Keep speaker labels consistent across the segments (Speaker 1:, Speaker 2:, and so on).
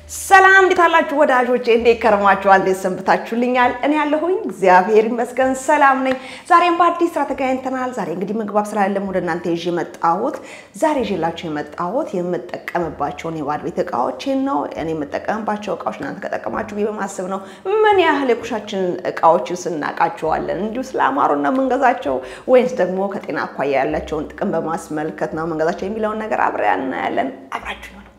Speaker 1: ሰላም እንዴት አላችሁ ወዳጆቼ? እንዴት ከረማችኋል? እንዴት ሰንብታችሁልኛል? እኔ ያለሁኝ እግዚአብሔር ይመስገን ሰላም ነኝ። ዛሬም በአዲስ ስራ ተገናኝተናል። ዛሬ እንግዲህ ምግብ ስላለም ወደ እናንተ ይዤ የመጣሁት ዛሬ ይዤላችሁ የመጣሁት የምጠቀምባቸውን የባድ ቤት እቃዎችን ነው። እኔ የምጠቀምባቸው እቃዎች እናንተ ከጠቀማችሁ ብዬ በማሰብ ነው። ምን ያህል የኩሻችን እቃዎችን ስናቃቸዋለን እንዲሁ ስለአማሩ ነው የምንገዛቸው ወይንስ ደግሞ ከጤና አኳያ ያላቸውን ጥቅም በማስመልከት ነው የምንገዛቸው የሚለውን ነገር አብረን እናያለን። አብራችሁ ነው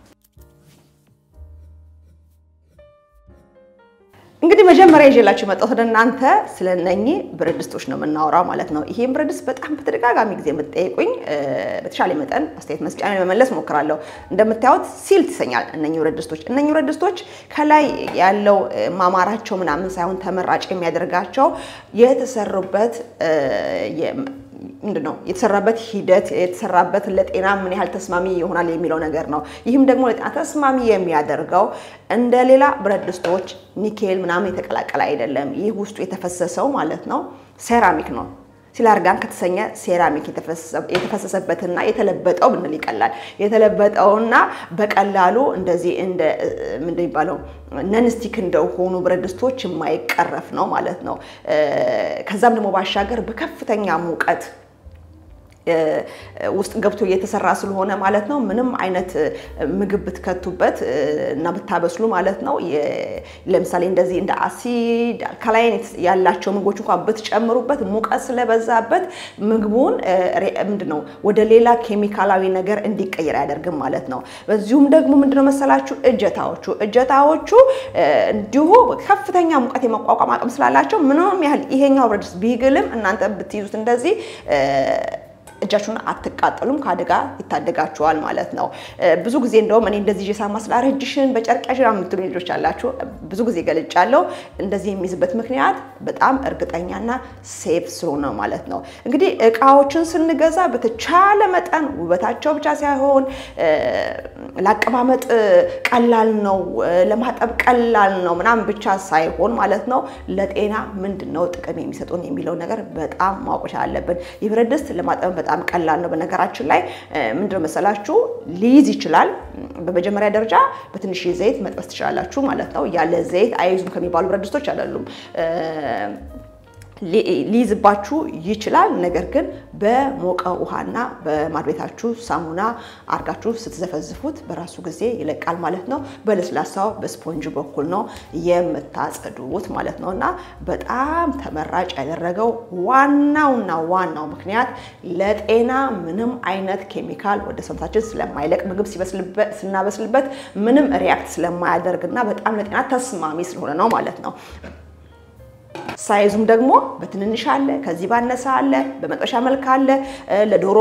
Speaker 1: እንግዲህ መጀመሪያ ይዤላችሁ የመጣሁት ወደ እናንተ ስለ እነኚህ ብረት ድስቶች ነው የምናወራው ማለት ነው። ይሄን ብረት ድስት በጣም በተደጋጋሚ ጊዜ የምትጠይቁኝ በተሻለ መጠን አስተያየት መስጫ ለመመለስ ሞክራለሁ። እንደምታዩት ሲል ትሰኛል እነኚህ ብረት ድስቶች። እነኚህ ብረት ድስቶች ከላይ ያለው ማማራቸው ምናምን ሳይሆን ተመራጭ የሚያደርጋቸው የተሰሩበት ምንድን ነው የተሰራበት ሂደት የተሰራበት ለጤና ምን ያህል ተስማሚ ይሆናል የሚለው ነገር ነው። ይህም ደግሞ ለጤና ተስማሚ የሚያደርገው እንደ ሌላ ብረት ድስቶች ኒኬል ምናምን የተቀላቀለ አይደለም። ይህ ውስጡ የተፈሰሰው ማለት ነው ሴራሚክ ነው። ሲላርጋን ከተሰኘ ሴራሚክ የተፈሰሰበትና የተለበጠው ብንል ይቀላል። የተለበጠውና በቀላሉ እንደዚህ እንደ ምንድን የሚባለው ነንስቲክ እንደሆኑ ብረት ድስቶች የማይቀረፍ ነው ማለት ነው። ከዛም ደግሞ ባሻገር በከፍተኛ ሙቀት ውስጥ ገብቶ እየተሰራ ስለሆነ ማለት ነው። ምንም አይነት ምግብ ብትከቱበት እና ብታበስሉ ማለት ነው። ለምሳሌ እንደዚህ እንደ አሲድ አልካላይን ያላቸው ምግቦች እንኳን ብትጨምሩበት ሙቀት ስለበዛበት ምግቡን ምንድነው ወደ ሌላ ኬሚካላዊ ነገር እንዲቀየር አያደርግም ማለት ነው። በዚሁም ደግሞ ምንድነው መሰላችሁ እጀታዎቹ እጀታዎቹ እንዲሁ ከፍተኛ ሙቀት የመቋቋም አቅም ስላላቸው ምንም ያህል ይሄኛው ብረት ድስት ቢግልም እናንተ ብትይዙት እንደዚህ እጃችሁን አትቃጠሉም፣ ከአደጋ ይታደጋችኋል ማለት ነው። ብዙ ጊዜ እንደውም እኔ እንደዚህ ይዤ ሳማስል እጅሽን በጨርቅ ያዥ የምትሉ ልጆች አላችሁ። ብዙ ጊዜ ገልጫለሁ። እንደዚህ የሚይዝበት ምክንያት በጣም እርግጠኛና ሴፍ ስለሆነ ማለት ነው። እንግዲህ እቃዎችን ስንገዛ በተቻለ መጠን ውበታቸው ብቻ ሳይሆን ለአቀማመጥ ቀላል ነው፣ ለማጠብ ቀላል ነው ምናምን ብቻ ሳይሆን ማለት ነው ለጤና ምንድን ነው ጥቅም የሚሰጡን የሚለው ነገር በጣም ማወቅ አለብን። ይህ ብረት ድስት ለማጠብ በጣም ቀላል ነው። በነገራችን ላይ ምንድነው መሰላችሁ ሊይዝ ይችላል። በመጀመሪያ ደረጃ በትንሽ ዘይት መጥበስ ትችላላችሁ ማለት ነው። ያለ ዘይት አይዙም ከሚባሉ ብረት ድስቶች አይደሉም። ሊይዝባችሁ ይችላል። ነገር ግን በሞቀ ውሃና በማድቤታችሁ ሳሙና አርጋችሁ ስትዘፈዝፉት በራሱ ጊዜ ይለቃል ማለት ነው። በለስላሳው በስፖንጅ በኩል ነው የምታጸዱት ማለት ነው። እና በጣም ተመራጭ ያደረገው ዋናውና ዋናው ምክንያት ለጤና ምንም አይነት ኬሚካል ወደ ሰውነታችን ስለማይለቅ ምግብ ስናበስልበት ምንም ሪያክት ስለማያደርግና በጣም ለጤና ተስማሚ ስለሆነ ነው ማለት ነው። ሳይዙም ደግሞ በትንንሽ አለ፣ ከዚህ ባነሰ አለ፣ በመጥበሻ መልክ አለ። ለዶሮ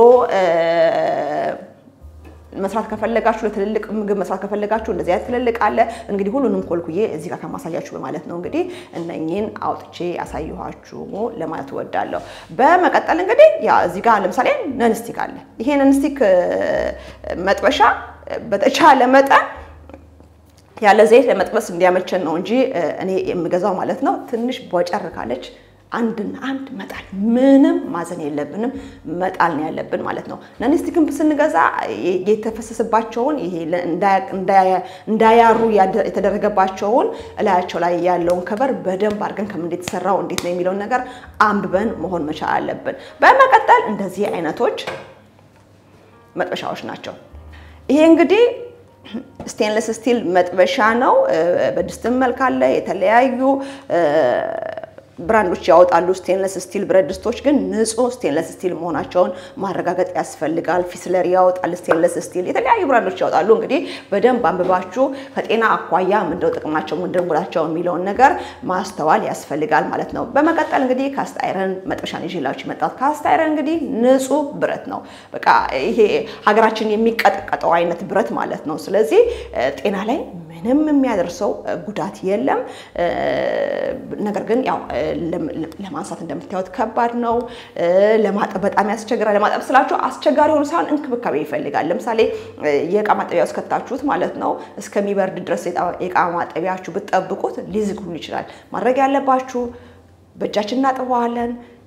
Speaker 1: መስራት ከፈለጋችሁ ለትልልቅ ምግብ መስራት ከፈለጋችሁ እንደዚህ አይነት ትልልቅ አለ። እንግዲህ ሁሉንም ኮልኩዬ እዚህ ጋር ከማሳያችሁ በማለት ነው እንግዲህ እነኚህን አውጥቼ ያሳየኋችሁ ለማለት እወዳለሁ። በመቀጠል እንግዲህ ያ እዚህ ጋር ለምሳሌ ነንስቲክ አለ። ይሄ ነንስቲክ መጥበሻ በተቻለ መጠን ያለ ዘይት ለመጥበስ እንዲያመቸን ነው እንጂ እኔ የምገዛው ማለት ነው። ትንሽ ቦጨር ካለች አንድና አንድ መጣል፣ ምንም ማዘን የለብንም መጣል ነው ያለብን ማለት ነው። ነንስቲክን ስንገዛ የተፈሰሰባቸውን ይሄ እንዳያሩ የተደረገባቸውን እላያቸው ላይ ያለውን ከበር በደንብ አድርገን ከምን የተሰራው እንዴት ነው የሚለውን ነገር አንብበን መሆን መቻል አለብን። በመቀጠል እንደዚህ አይነቶች መጥበሻዎች ናቸው። ይሄ እንግዲህ ስቴንለስ ስቲል መጥበሻ ነው። በድስትም መልክ አለ። የተለያዩ ብራንዶች ያወጣሉ ስቴንለስ ስቲል ብረት ድስቶች፣ ግን ንጹህ ስቴንለስ ስቲል መሆናቸውን ማረጋገጥ ያስፈልጋል። ፊስለር ያወጣል ስቴንለስ ስቲል፣ የተለያዩ ብራንዶች ያወጣሉ። እንግዲህ በደንብ አንብባችሁ ከጤና አኳያ ምንድነው ጥቅማቸው ምንድነው ጉዳቸው የሚለውን ነገር ማስተዋል ያስፈልጋል ማለት ነው። በመቀጠል እንግዲህ ካስት አይረን መጥበሻን ይዤላችሁ የመጣሁት ካስት አይረን እንግዲህ ንጹህ ብረት ነው። በቃ ይሄ ሀገራችን የሚቀጠቀጠው አይነት ብረት ማለት ነው። ስለዚህ ጤና ላይ ምንም የሚያደርሰው ጉዳት የለም። ነገር ግን ያው ለማንሳት እንደምታዩት ከባድ ነው። ለማጠብ በጣም ያስቸግራል። ለማጠብ ስላችሁ አስቸጋሪ ሆኖ ሳይሆን እንክብካቤ ይፈልጋል። ለምሳሌ የእቃ ማጠቢያ ውስጥ ከታችሁት ማለት ነው እስከሚበርድ ድረስ የእቃ ማጠቢያችሁ ብትጠብቁት ሊዝግ ሁሉ ይችላል። ማድረግ ያለባችሁ በእጃችን እናጥበዋለን።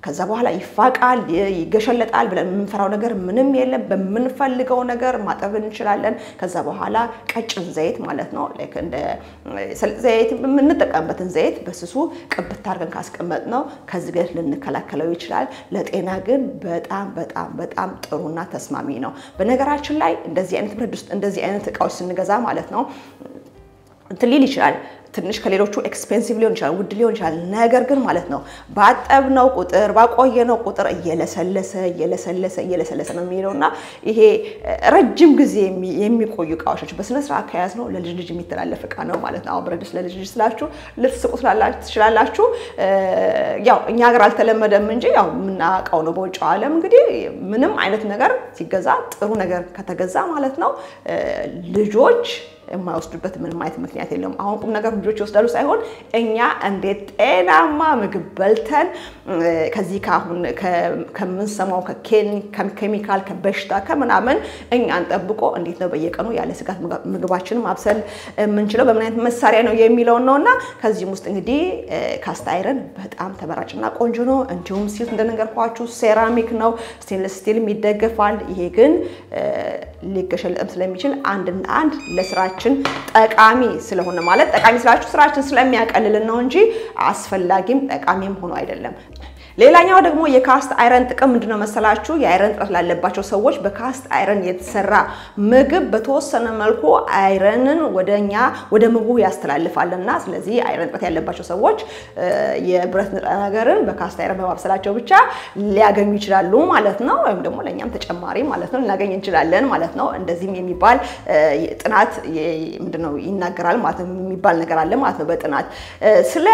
Speaker 1: ከዛ በኋላ ይፋቃል፣ ይገሸለጣል ብለን የምንፈራው ነገር ምንም የለም። በምንፈልገው ነገር ማጠብ እንችላለን። ከዛ በኋላ ቀጭን ዘይት ማለት ነው ላይክ እንደ ሰሊጥ ዘይት የምንጠቀምበትን ዘይት በስሱ ቅብት አድርገን ካስቀመጥ ነው ከዚህ ጋር ልንከላከለው ይችላል። ለጤና ግን በጣም በጣም በጣም ጥሩና ተስማሚ ነው። በነገራችን ላይ እንደዚህ አይነት ብረት ድስት እንደዚህ አይነት እቃዎች ስንገዛ ማለት ነው እንትን ሊል ይችላል ትንሽ ከሌሎቹ ኤክስፔንሲቭ ሊሆን ይችላል፣ ውድ ሊሆን ይችላል። ነገር ግን ማለት ነው ባጠብነው ቁጥር ባቆየነው ቁጥር እየለሰለሰ እየለሰለሰ እየለሰለሰ ነው የሚሄደው እና ይሄ ረጅም ጊዜ የሚቆዩ እቃዎች ናቸው። በስነ ስርዓት ከያዝ ነው ለልጅ ልጅ የሚተላለፍ እቃ ነው ማለት ነው። አሁን ብረት ድስት ለልጅ ልጅ ስላችሁ ልትስቁ ትችላላችሁ። ያው እኛ ሀገር አልተለመደም እንጂ ያው የምናውቀው ነው። በውጭው ዓለም እንግዲህ ምንም አይነት ነገር ሲገዛ ጥሩ ነገር ከተገዛ ማለት ነው ልጆች የማይወስዱበት ምንም አይነት ምክንያት የለም። አሁን ቁም ነገር ልጆች ይወስዳሉ ሳይሆን እኛ እንዴት ጤናማ ምግብ በልተን ከዚህ ከአሁን ከምንሰማው ከኬሚካል ከበሽታ ከምናምን እኛን ጠብቆ እንዴት ነው በየቀኑ ያለ ስጋት ምግባችንን ማብሰል የምንችለው በምን አይነት መሳሪያ ነው የሚለውን ነው እና ከዚህም ውስጥ እንግዲህ ካስት አይረን በጣም ተመራጭና ቆንጆ ነው። እንዲሁም ሲል እንደነገርኳችሁ ሴራሚክ ነው፣ ስቴንለስ ስቲልም ይደገፋል። ይሄ ግን ሊገሸለጥም ስለሚችል አንድና አንድ ለስራችን ጠቃሚ ስለሆነ ማለት ጠቃሚ ስላችሁ ስራችን ስለሚያቀልልን ነው እንጂ አስፈላጊም ጠቃሚም ሆኖ አይደለም። ሌላኛው ደግሞ የካስት አይረን ጥቅም ምንድነው መሰላችሁ? የአይረን እጥረት ላለባቸው ሰዎች በካስት አይረን የተሰራ ምግብ በተወሰነ መልኩ አይረንን ወደኛ ወደ ምግቡ ያስተላልፋልና ስለዚህ አይረን እጥረት ያለባቸው ሰዎች የብረት ንጥረ ነገርን በካስት አይረን በማብሰላቸው ብቻ ሊያገኙ ይችላሉ ማለት ነው። ወይም ደግሞ ለእኛም ተጨማሪ ማለት ነው ልናገኝ እንችላለን ማለት ነው። እንደዚህም የሚባል ጥናት ምንድነው ይናገራል ማለት ነው የሚባል ነገር አለ ማለት ነው በጥናት ስለ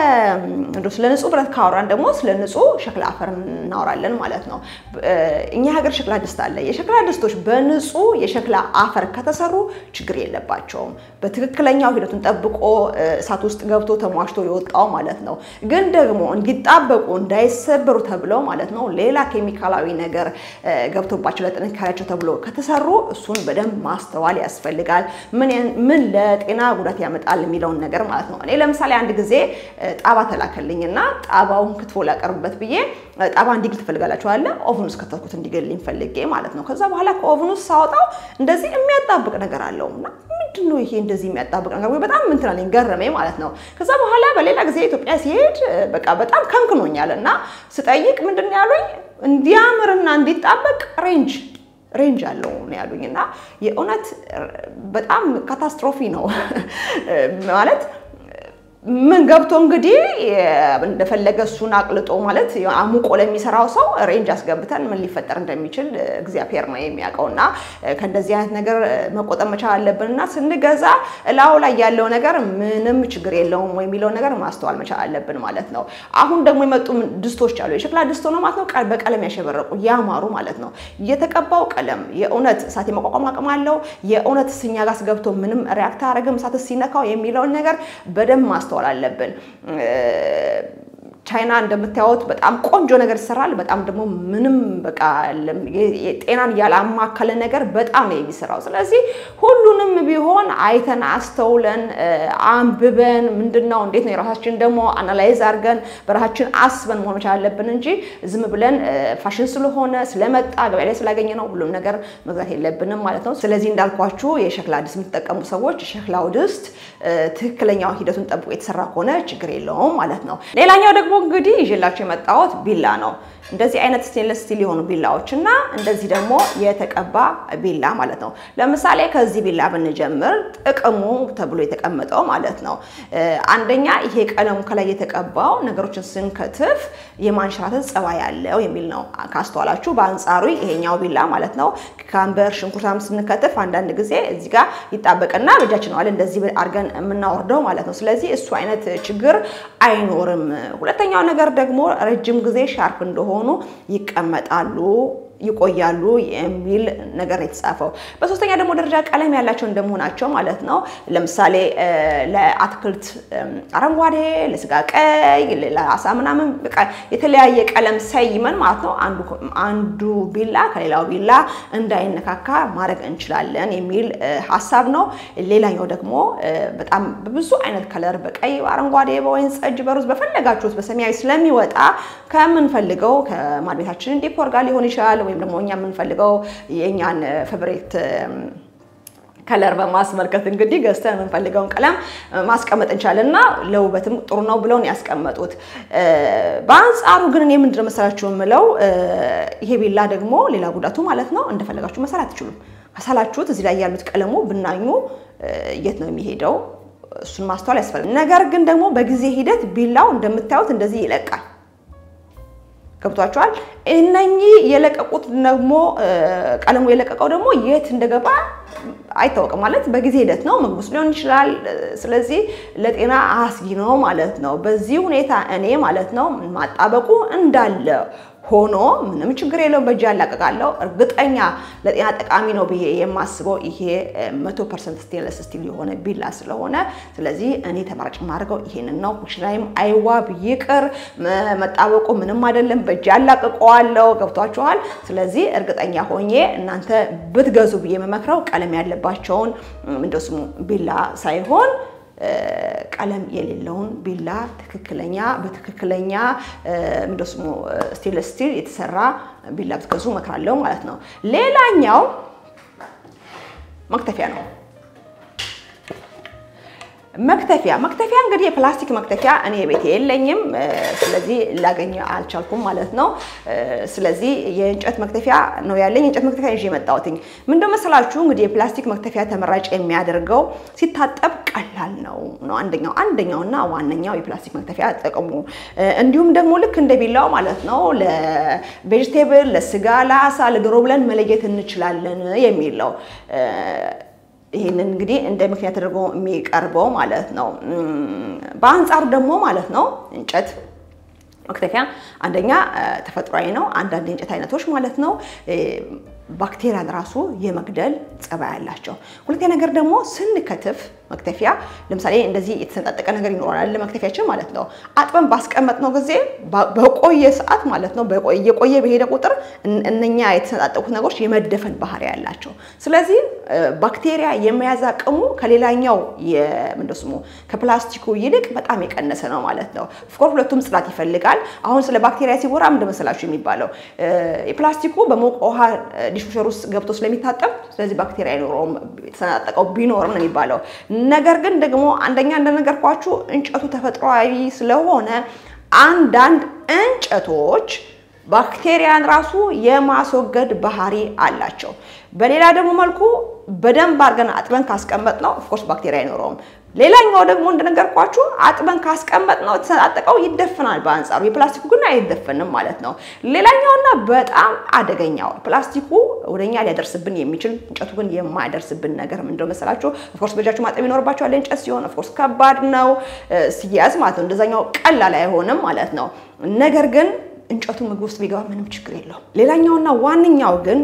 Speaker 1: ስለ ንጹህ ብረት ካወራን ደግሞ ስለ ንጹህ ሸክላ አፈር እናወራለን ማለት ነው። እኛ ሀገር ሸክላ ድስት አለ። የሸክላ ድስቶች በንጹህ የሸክላ አፈር ከተሰሩ ችግር የለባቸውም። በትክክለኛው ሂደቱን ጠብቆ እሳት ውስጥ ገብቶ ተሟሽቶ የወጣው ማለት ነው። ግን ደግሞ እንዲጣበቁ እንዳይሰበሩ ተብለው ማለት ነው ሌላ ኬሚካላዊ ነገር ገብቶባቸው ለጥንካሬያቸው ተብሎ ከተሰሩ እሱን በደንብ ማስተዋል ያስፈልጋል። ምን ለጤና ጉዳት ያመጣል የሚለውን ነገር ማለት ነው። እኔ ለምሳሌ አንድ ጊዜ ጣባ ተላከልኝና ጣባውን ክትፎ ላቀርብ በት ብዬ ጣባ እንዲግል ትፈልጋላችሁ አለ ኦቭን ውስጥ ከተትኩት እንዲገልልኝ ፈልጌ ማለት ነው። ከዛ በኋላ ከኦቭን ውስጥ ሳወጣው እንደዚህ የሚያጣብቅ ነገር አለው እና ምንድን ነው ይሄ እንደዚህ የሚያጣብቅ ነገር ወይ በጣም ምን ትላለኝ ገረመኝ ማለት ነው። ከዛ በኋላ በሌላ ጊዜ ኢትዮጵያ ሲሄድ በቃ በጣም ከንክኖኛል እና ስጠይቅ ምንድን ነው ያሉኝ እንዲያምርና እንዲጣበቅ ሬንጅ ሬንጅ አለው ነው ያሉኝ እና የእውነት በጣም ካታስትሮፊ ነው ማለት ምን ገብቶ እንግዲህ እንደፈለገ እሱን አቅልጦ ማለት አሙቆ ለሚሰራው ሰው ሬንጅ አስገብተን ምን ሊፈጠር እንደሚችል እግዚአብሔር ነው የሚያውቀው። እና ከእንደዚህ አይነት ነገር መቆጠብ መቻል አለብን እና ስንገዛ እላው ላይ ያለው ነገር ምንም ችግር የለውም ወይ የሚለው ነገር ማስተዋል መቻል አለብን ማለት ነው። አሁን ደግሞ የመጡ ድስቶች አሉ። የሸክላ ድስት ነው ማለት ነው፣ በቀለም ያሸበረቁ ያማሩ ማለት ነው። የተቀባው ቀለም የእውነት እሳት የመቋቋም አቅም አለው። የእውነት ስኛ ጋር ገብቶ ምንም ሪያክት አያደርግም እሳት ሲነካው የሚለውን ነገር በደንብ ማስተዋል አለብን። ቻይና እንደምታዩት በጣም ቆንጆ ነገር ይሰራል። በጣም ደግሞ ምንም በቃ ጤናን ያላማከለ ነገር በጣም ነው የሚሰራው። ስለዚህ ሁሉንም ቢሆን አይተን አስተውለን አንብበን ምንድን ነው እንዴት ነው የራሳችን ደግሞ አናላይዝ አድርገን በራሳችን አስበን መሆን መቻል አለብን እንጂ ዝም ብለን ፋሽን ስለሆነ ስለመጣ ገበያ ላይ ስላገኘ ነው ሁሉም ነገር መግዛት የለብንም ማለት ነው። ስለዚህ እንዳልኳችሁ የሸክላ ድስት የምትጠቀሙ ሰዎች የሸክላው ድስት ትክክለኛው ሂደቱን ጠብቆ የተሰራ ከሆነ ችግር የለውም ማለት ነው። ሌላኛው ደግሞ እንግዲህ ይዤላችሁ የመጣሁት ቢላ ነው። እንደዚህ አይነት ስቴንለስ ስቲል የሆኑ ቢላዎች እና እንደዚህ ደግሞ የተቀባ ቢላ ማለት ነው። ለምሳሌ ከዚህ ቢላ ብንጀምር ጥቅሙ ተብሎ የተቀመጠው ማለት ነው አንደኛ ይሄ ቀለሙ ከላይ የተቀባው ነገሮችን ስንከትፍ የማንሸራተት ጸባይ ያለው የሚል ነው ካስተዋላችሁ። በአንጻሩ ይሄኛው ቢላ ማለት ነው ካምበር ሽንኩርታም ስንከትፍ አንዳንድ ጊዜ እዚህ ጋር ይጣበቅና በእጃችን ዋለ እንደዚህ አድርገን የምናወርደው ማለት ነው። ስለዚህ እሱ አይነት ችግር አይኖርም። ሁለተኛው ነገር ደግሞ ረጅም ጊዜ ሻርፕ እንደሆኑ ይቀመጣሉ ይቆያሉ የሚል ነገር ነው የተጻፈው። በሶስተኛ ደግሞ ደረጃ ቀለም ያላቸው እንደመሆናቸው ማለት ነው። ለምሳሌ ለአትክልት አረንጓዴ፣ ለስጋ ቀይ፣ ለአሳ ምናምን በቃ የተለያየ ቀለም ሰይመን ማለት ነው አንዱ ቢላ ከሌላው ቢላ እንዳይነካካ ማድረግ እንችላለን የሚል ሀሳብ ነው። ሌላኛው ደግሞ በጣም በብዙ አይነት ከለር በቀይ፣ በአረንጓዴ፣ በወይን ጠጅ፣ በሩዝ በፈለጋችሁት በሰማያዊ ስለሚወጣ ከምንፈልገው ከማድ ቤታችን ዲኮር ጋር ሊሆን ይችላል ወይም ደግሞ እኛ የምንፈልገው የእኛን ፌቨሬት ከለር በማስመልከት እንግዲህ ገዝተን የምንፈልገውን ቀለም ማስቀመጥ እንችላለን እና ለውበትም ጥሩ ነው ብለውን ያስቀመጡት። በአንጻሩ ግን እኔ ምንድን ነው መሰላችሁ የምለው ይሄ ቢላ ደግሞ ሌላ ጉዳቱ ማለት ነው እንደፈለጋችሁ መሳል አትችሉም። ከሳላችሁት እዚህ ላይ ያሉት ቀለሙ ብናኙ የት ነው የሚሄደው? እሱን ማስተዋል ያስፈልጋል። ነገር ግን ደግሞ በጊዜ ሂደት ቢላው እንደምታዩት እንደዚህ ይለቃል። ገብቷቸዋል። እነኚህ የለቀቁት ደግሞ ቀለሙ የለቀቀው ደግሞ የት እንደገባ አይታወቅም። ማለት በጊዜ ሂደት ነው፣ ምግብ ውስጥ ሊሆን ይችላል። ስለዚህ ለጤና አስጊ ነው ማለት ነው። በዚህ ሁኔታ እኔ ማለት ነው ማጣበቁ እንዳለ ሆኖ ምንም ችግር የለውም፣ በእጅ ያላቀቃለሁ። እርግጠኛ ለጤና ጠቃሚ ነው ብዬ የማስበው ይሄ መቶ ፐርሰንት ስቴንለስ ስቲል የሆነ ቢላ ስለሆነ ስለዚህ እኔ ተመራጭ የማደርገው ይሄንን ነው። ኩሽናይም አይዋብ ይቅር፣ መጣበቁ ምንም አይደለም፣ በእጅ ያላቅቀዋለሁ። ገብቷችኋል። ስለዚህ እርግጠኛ ሆኜ እናንተ ብትገዙ ብዬ የምመክረው ቀለም ያለባቸውን እንደው ስሙ ቢላ ሳይሆን ቀለም የሌለውን ቢላ ትክክለኛ በትክክለኛ ምንድን ስሙ ስቴንለስ ስቲል የተሰራ ቢላ ብትገዙ እመክራለሁ ማለት ነው። ሌላኛው መክተፊያ ነው። መክተፊያ መክተፊያ እንግዲህ የፕላስቲክ መክተፊያ እኔ ቤቴ የለኝም፣ ስለዚህ ላገኝ አልቻልኩም ማለት ነው። ስለዚህ የእንጨት መክተፊያ ነው ያለኝ። የእንጨት መክተፊያ ይዤ የመጣሁትኝ ምንድን መሰላችሁ እንግዲህ የፕላስቲክ መክተፊያ ተመራጭ የሚያደርገው ሲታጠብ ቀላል ነው ነው አንደኛው አንደኛውና ዋነኛው የፕላስቲክ መክተፊያ ጥቅሙ። እንዲሁም ደግሞ ልክ እንደ ቢላው ማለት ነው ለቬጅቴብል፣ ለስጋ፣ ለአሳ፣ ለዶሮ ብለን መለየት እንችላለን የሚለው ይህንን እንግዲህ እንደ ምክንያት ተደርጎ የሚቀርበው ማለት ነው። በአንጻሩ ደግሞ ማለት ነው እንጨት መክተፊያ አንደኛ ተፈጥሯዊ ነው። አንዳንድ የእንጨት አይነቶች ማለት ነው ባክቴሪያን ራሱ የመግደል ጸባይ ያላቸው። ሁለተኛ ነገር ደግሞ ስንከትፍ መክተፊያ ለምሳሌ እንደዚህ የተሰነጣጠቀ ነገር ይኖራል መክተፊያችን ማለት ነው። አጥበን ባስቀመጥነው ጊዜ በቆየ ሰዓት ማለት ነው እየቆየ በሄደ ቁጥር እነኛ የተሰነጣጠቁት ነገሮች የመደፈን ባህሪ ያላቸው። ስለዚህ ባክቴሪያ የመያዝ አቅሙ ከሌላኛው ምንድን ስሙ ከፕላስቲኩ ይልቅ በጣም የቀነሰ ነው ማለት ነው። ኦፍኮርስ ሁለቱም ጽዳት ይፈልጋል። አሁን ስለ ባክቴሪያ ሲወራ ምንድን መሰላችሁ የሚባለው የፕላስቲኩ በሞቀ ውሃ ዲሽዋሸር ውስጥ ገብቶ ስለሚታጠብ ስለዚህ ባክቴሪያ አይኖረውም የተሰነጣጠቀው ቢኖርም ነው የሚባለው። ነገር ግን ደግሞ አንደኛ እንደነገርኳችሁ እንጨቱ ተፈጥሯዊ ስለሆነ አንዳንድ እንጨቶች ባክቴሪያን ራሱ የማስወገድ ባህሪ አላቸው። በሌላ ደግሞ መልኩ በደንብ አድርገን አጥበን ካስቀመጥ ነው ኦፍኮርስ ባክቴሪያ አይኖረውም። ሌላኛው ደግሞ እንደነገርኳችሁ አጥበን ካስቀመጥ ነው የተሰነጣጠቀው ይደፍናል። በአንጻሩ የፕላስቲኩ ግን አይደፈንም ማለት ነው። ሌላኛውና በጣም አደገኛው ፕላስቲኩ ወደኛ ሊያደርስብን የሚችል እንጨቱ ግን የማያደርስብን ነገር ምንድነው መሰላችሁ? ኦፍኮርስ በእጃችሁ ማጠብ ይኖርባችኋል። እንጨት ሲሆን ኦፍኮርስ ከባድ ነው ሲያዝ ማለት ነው። እንደዛኛው ቀላል አይሆንም ማለት ነው። ነገር ግን እንጨቱ ምግብ ውስጥ ቢገባ ምንም ችግር የለውም። ሌላኛውና ዋነኛው ግን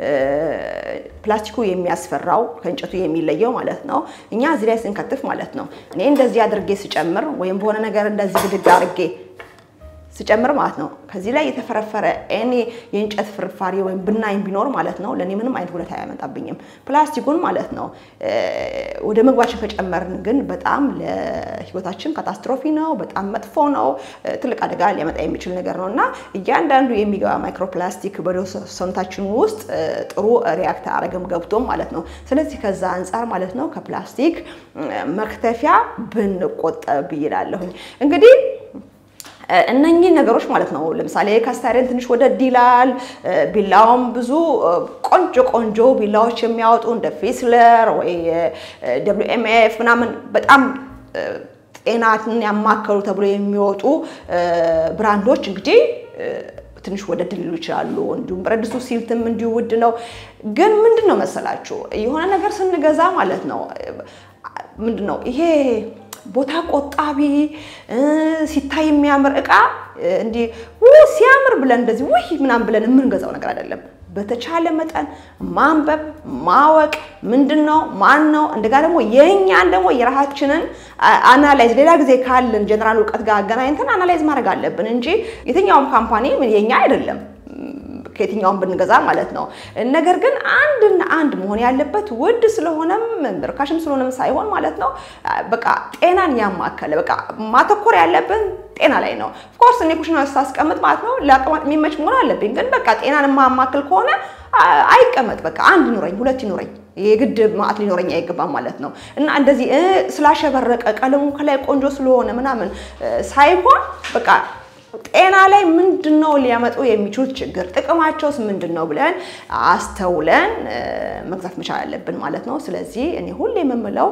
Speaker 1: ፕላስቲኩ የሚያስፈራው ከእንጨቱ የሚለየው ማለት ነው። እኛ እዚህ ላይ ስንከትፍ ማለት ነው እኔ እንደዚህ አድርጌ ስጨምር ወይም በሆነ ነገር እንደዚህ ብድግ አድርጌ ስጨምር ማለት ነው ከዚህ ላይ የተፈረፈረ እኔ የእንጨት ፍርፋሪ ወይም ብናኝ ቢኖር ማለት ነው ለእኔ ምንም አይነት ጉዳት አያመጣብኝም። ፕላስቲኩን ማለት ነው ወደ ምግባችን ከጨመርን ግን በጣም ለሕይወታችን ካታስትሮፊ ነው፣ በጣም መጥፎ ነው፣ ትልቅ አደጋ ሊያመጣ የሚችል ነገር ነው እና እያንዳንዱ የሚገባ ማይክሮፕላስቲክ ወደ ሰውነታችን ውስጥ ጥሩ ሪያክት አረግም ገብቶም ማለት ነው። ስለዚህ ከዛ አንጻር ማለት ነው ከፕላስቲክ መክተፊያ ብንቆጠብ ይላለሁኝ እንግዲህ እነኚህ ነገሮች ማለት ነው። ለምሳሌ ካስታሪን ትንሽ ወደድ ይላል። ቢላውም ብዙ ቆንጆ ቆንጆ ቢላዎች የሚያወጡ እንደ ፊስለር ወይ ደብሊው ኤም ኤፍ ምናምን በጣም ጤናን ያማከሉ ተብሎ የሚወጡ ብራንዶች እንግዲህ ትንሽ ወደድ ሊሉ ይችላሉ። እንዲሁም ብረት ድስቱ ሲልትም እንዲሁ ውድ ነው። ግን ምንድን ነው መሰላችሁ የሆነ ነገር ስንገዛ ማለት ነው ምንድን ነው ይሄ ቦታ ቆጣቢ ሲታይ የሚያምር እቃ እንዲህ ሲያምር ብለን እንደዚህ ውይ ምናምን ብለን የምንገዛው ነገር አይደለም። በተቻለ መጠን ማንበብ ማወቅ ምንድን ነው ማን ነው እንደጋ ደግሞ የእኛን ደግሞ የራሳችንን አናላይዝ ሌላ ጊዜ ካለን ጀነራል እውቀት ጋር አገናኝተን አናላይዝ ማድረግ አለብን እንጂ የትኛውም ካምፓኒ የኛ አይደለም ከየትኛውም ብንገዛ ማለት ነው። ነገር ግን አንድና አንድ መሆን ያለበት ውድ ስለሆነም ርካሽም ስለሆነም ሳይሆን ማለት ነው በቃ ጤናን ያማከለ በቃ ማተኮር ያለብን ጤና ላይ ነው። ኦፍኮርስ እኔ ኩሽና ስታስቀምጥ ማለት ነው ለአቀማመጥ የሚመች መሆን አለብኝ። ግን በቃ ጤናን የማማክል ከሆነ አይቀመጥ፣ በቃ አንድ ይኑረኝ፣ ሁለት ይኑረኝ የግድ ማዕት ሊኖረኝ አይገባም ማለት ነው። እና እንደዚህ ስላሸበረቀ ቀለሙ ከላይ ቆንጆ ስለሆነ ምናምን ሳይሆን በቃ ጤና ላይ ምንድን ነው ሊያመጡ የሚችሉት ችግር፣ ጥቅማቸውስ ምንድን ነው ብለን አስተውለን መግዛት መቻል አለብን ማለት ነው። ስለዚህ እኔ ሁሌ የምምለው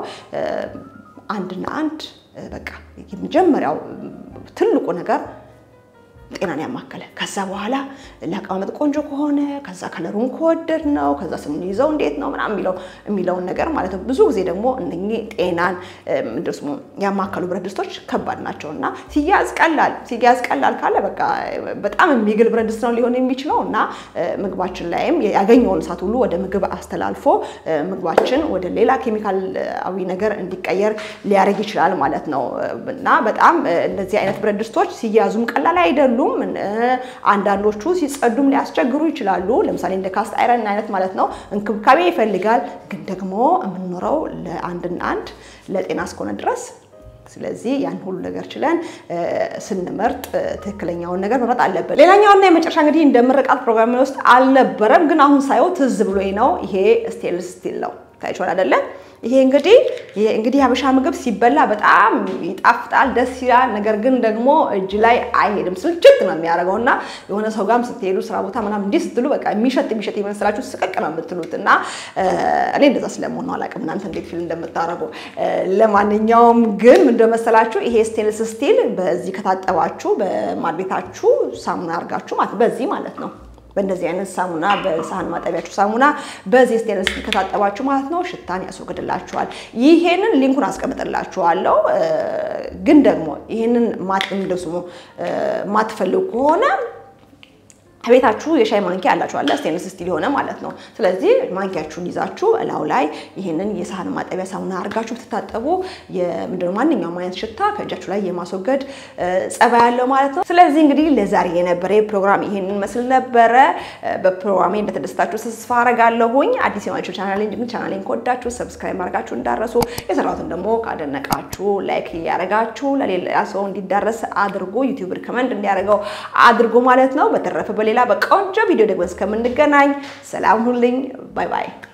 Speaker 1: አንድና አንድ በቃ የመጀመሪያው ትልቁ ነገር ጤናን ያማከለ ከዛ በኋላ ለአቀማመጥ ቆንጆ ከሆነ ከዛ ከለሩን ከወደድ ነው ከዛ ስንይዘው እንዴት ነው ምናምን የሚለው የሚለውን ነገር ማለት ነው። ብዙ ጊዜ ደግሞ እነኚህ ጤናን ምንድን ስሙ ያማከሉ ብረት ድስቶች ከባድ ናቸው እና ሲያዝ ቀላል ሲያዝ ቀላል ካለ በቃ በጣም የሚግል ብረት ድስት ነው ሊሆን የሚችለው እና ምግባችን ላይም ያገኘውን እሳት ሁሉ ወደ ምግብ አስተላልፎ ምግባችን ወደ ሌላ ኬሚካላዊ ነገር እንዲቀየር ሊያደርግ ይችላል ማለት ነው እና በጣም እንደዚህ አይነት ብረት ድስቶች ሲያዙም ቀላል አይደሉም። አንዳንዶቹ ሲጸዱም ሊያስቸግሩ ይችላሉ። ለምሳሌ እንደ ካስት አይረን አይነት ማለት ነው እንክብካቤ ይፈልጋል። ግን ደግሞ የምንኖረው ለአንድና አንድ ለጤና እስከሆነ ድረስ ስለዚህ ያን ሁሉ ነገር ችለን ስንመርጥ ትክክለኛውን ነገር መምረጥ አለብን። ሌላኛውና የመጨረሻ እንግዲህ እንደ ምርቃት ፕሮግራም ውስጥ አልነበረም፣ ግን አሁን ሳየው ትዝ ብሎኝ ነው። ይሄ ስቴንለስ ስቲል ነው። ታይቷል አይደለ? ይሄ እንግዲህ ይሄ እንግዲህ ሀበሻ ምግብ ሲበላ በጣም ይጣፍጣል፣ ደስ ይላል። ነገር ግን ደግሞ እጅ ላይ አይሄድም፣ ስልችት ነው የሚያደርገው እና የሆነ ሰው ጋርም ስትሄዱ ስራ ቦታ ምናምን እንዲህ ስትሉ በቃ የሚሸጥ የሚሸጥ የመሰላችሁ ስቅቅ ነው የምትሉት እና እኔ እንደዛ ስለመሆን ነው አላውቅም፣ እናንተ እንዴት ፊል እንደምታደርጉ። ለማንኛውም ግን እንደመሰላችሁ ይሄ ስቴንለስ ስቲል በዚህ ከታጠባችሁ በማድ ቤታችሁ ሳሙና አድርጋችሁ ማለት በዚህ ማለት ነው በእንደዚህ አይነት ሳሙና በሳህን ማጠቢያችሁ ሳሙና በዚህ ስቴንለስ ስቲል ከታጠባችሁ ማለት ነው ሽታን ያስወግድላችኋል። ይሄንን ሊንኩን አስቀምጥላችኋለሁ። ግን ደግሞ ይሄንን ማት እንደስሙ ማትፈልጉ ከሆነ ቤታችሁ የሻይ ማንኪያ ያላችሁ አለ ስቴንለስ ስቲል የሆነ ማለት ነው። ስለዚህ ማንኪያችሁን ይዛችሁ እላው ላይ ይህንን የሳህን ማጠቢያ ሳሙና አድርጋችሁ ብትታጠቡ የምንድነው ማንኛውም አይነት ሽታ ከእጃችሁ ላይ የማስወገድ ጸባይ ያለው ማለት ነው። ስለዚህ እንግዲህ ለዛሬ የነበረ ፕሮግራም ይሄንን መስል ነበረ። በፕሮግራሜ እንደተደሰታችሁ ተስፋ አረጋለሁኝ። አዲስ የሆናችሁ ቻናሌ እንጂ ቻናሌን ከወዳችሁ ሰብስክራይብ ማድረጋችሁ እንዳረሱ፣ የሰራሁትን ደግሞ ካደነቃችሁ ላይክ እያደረጋችሁ ለሌላ ሰው እንዲዳረስ አድርጎ ዩቲዩብ ሪከመንድ እንዲያደርገው አድርጎ ማለት ነው። በተረፈ በሌላ በቆንጆ ቪዲዮ ደግሞ እስከምንገናኝ ሰላም ሁኑልኝ። ባይ ባይ።